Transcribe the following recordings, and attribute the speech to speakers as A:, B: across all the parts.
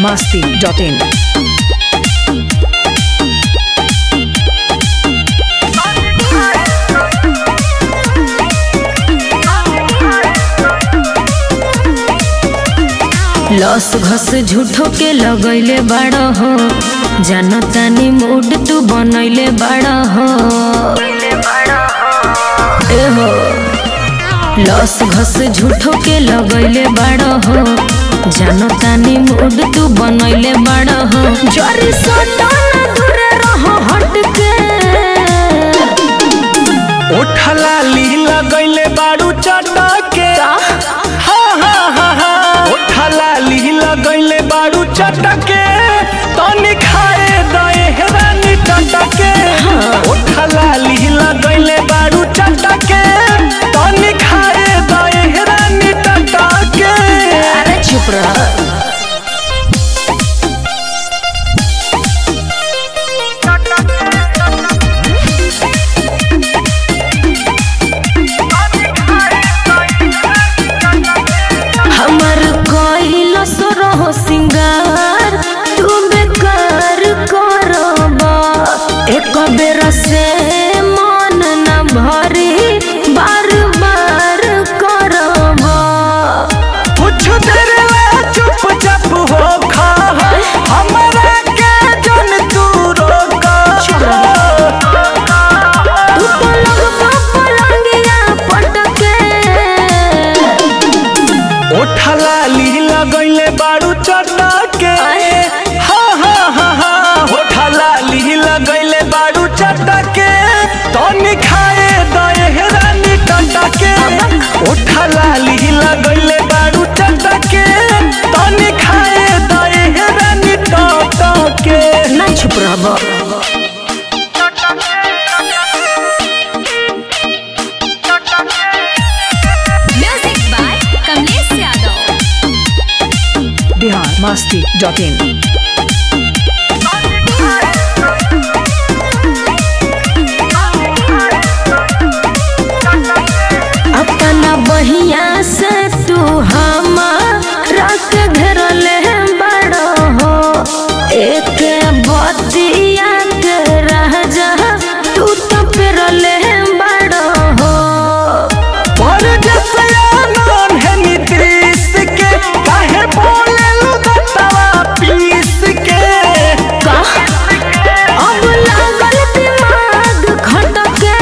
A: masti.in.
B: लस घस झूठो के लगैले बाड़ हो जानतानी मूड तू बनैले बाड़ हो ए हो लस घस झूठो के लगैले बाड़ हो जानतानी मूड तू बनैले बाड़ हो जरी सटा ना दूर रहो हट के
C: ओठला लीला गईले बाड़ू चटके हा हा हा हा ओठला लीला गईले बाड़ू चटके तनी खाए दए हेरानी टटके ओठला लीला गईले बाड़ू चटके तनी खाए दए हेरानी टटके
B: अरे चुप रह हमर कोइल रहो सिंगार तू बेकार करबा एक बेर से मन न भरी बार बार करबा
C: कुछ देर ला चुपचाप हो खा हमरा के जन तू रोका
B: तू पलंग पा पलंगिया पटके
C: ओठला लीला गईले बाड़ू चटके हा हा हा हा ओठला लीला गईले बाड़ू चटके तनी खाए दए हेरानी टटके ओठला लीला गईले बाड़ू चटके तनी खाए दए हेरानी टटके
B: ना चुप रहबा
D: Music by Kamlesh Yadav.
A: Bihar masti.in.
B: अपना बहिया से तू हमारा के घेरले बड़ो हो एक बतिया के रह जा तू तो फिरले बड़ो हो
C: पर जैसे आनन है नीतीश के काहे बोले लुदतवा पीस के
B: का अब लागल दिमाग खटके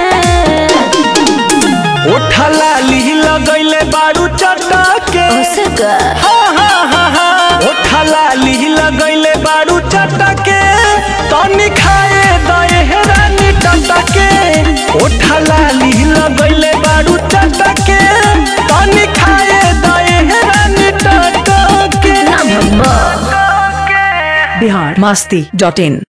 C: ओठला ली लगैले बारू चटके
B: उसे का
C: हा हा हा हा ओठला ली लगैले बारू चटके तनी खाए दए हेरानी टटके ओठला ली लगैले बारू चटके तनी खाए दए हेरानी टटके
B: ना भब्बा
A: Bihar masti.in.